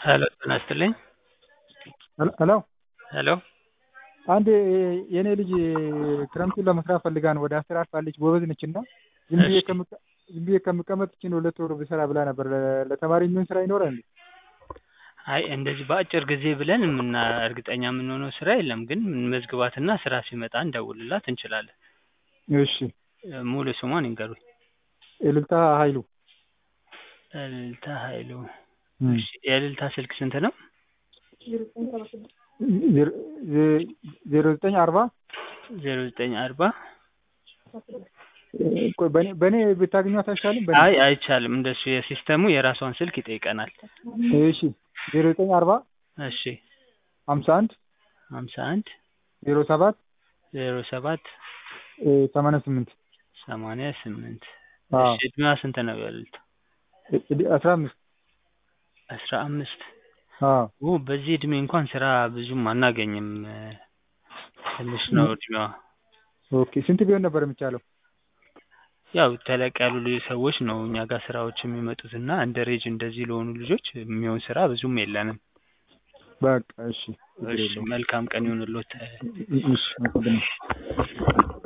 ሄሎ ጤና ይስጥልኝ። ሄሎ ሄሎ አንድ የኔ ልጅ ክረምቱን ለመስራት ፈልጋ ነው ወደ አስር አልፋለች። ጎበዝ ነች እና ዝም ብዬ እሺ። ከምቀ- ዝም ብዬ ከምቀመጥ ይችን ሁለት ወር ብሰራ ብላ ነበር። ለ- ለተማሪ የሚሆን ስራ ይኖራል እንዴ? አይ እንደዚህ በአጭር ጊዜ ብለን የምና እርግጠኛ የምንሆነው ስራ የለም፣ ግን መዝግባትና ስራ ሲመጣ እንደውልላት እንችላለን። እሺ እ፣ ሙሉ ስሟን ይንገሩኝ። እልልታ ኃይሉ እልልታ ኃይሉ። እም። እሺ፣ የእልልታ ስልክ ስንት ነው? ዜሮ- ዜ- ዜሮ ዘጠኝ አርባ ዜሮ ዘጠኝ አርባ ቆይ በእኔ- በእኔ ብታገኟት አይሻልም? በእኔ አይ አይቻልም። እንደሱ የሲስተሙ የራሷን ስልክ ይጠይቀናል። እሺ ዜሮ ዘጠኝ አርባ እሺ፣ ሀምሳ አንድ ሀምሳ አንድ ዜሮ ሰባት ዜሮ ሰባት ሰማንያ ስምንት ሰማንያ ስምንት አዎ። እሺ፣ እድሜዋ ስንት ነው? የእልልታ አስራ አምስት አስራ አምስት አዎ ኦ በዚህ እድሜ እንኳን ስራ ብዙም አናገኝም። እ፣ ትንሽ ነው እድሜዋ። ኦኬ ስንት ቢሆን ነበር የሚቻለው? ያው ተለቅ ያሉ ልጅ ሰዎች ነው እኛ ጋር ስራዎች የሚመጡት እና እንደ ሬጅ እንደዚህ ለሆኑ ልጆች የሚሆን ስራ ብዙም የለንም። በቃ እሺ ችግር እሺ የለውም። መልካም ቀን ይሁንልዎት። እሺ አመሰግናለሁ።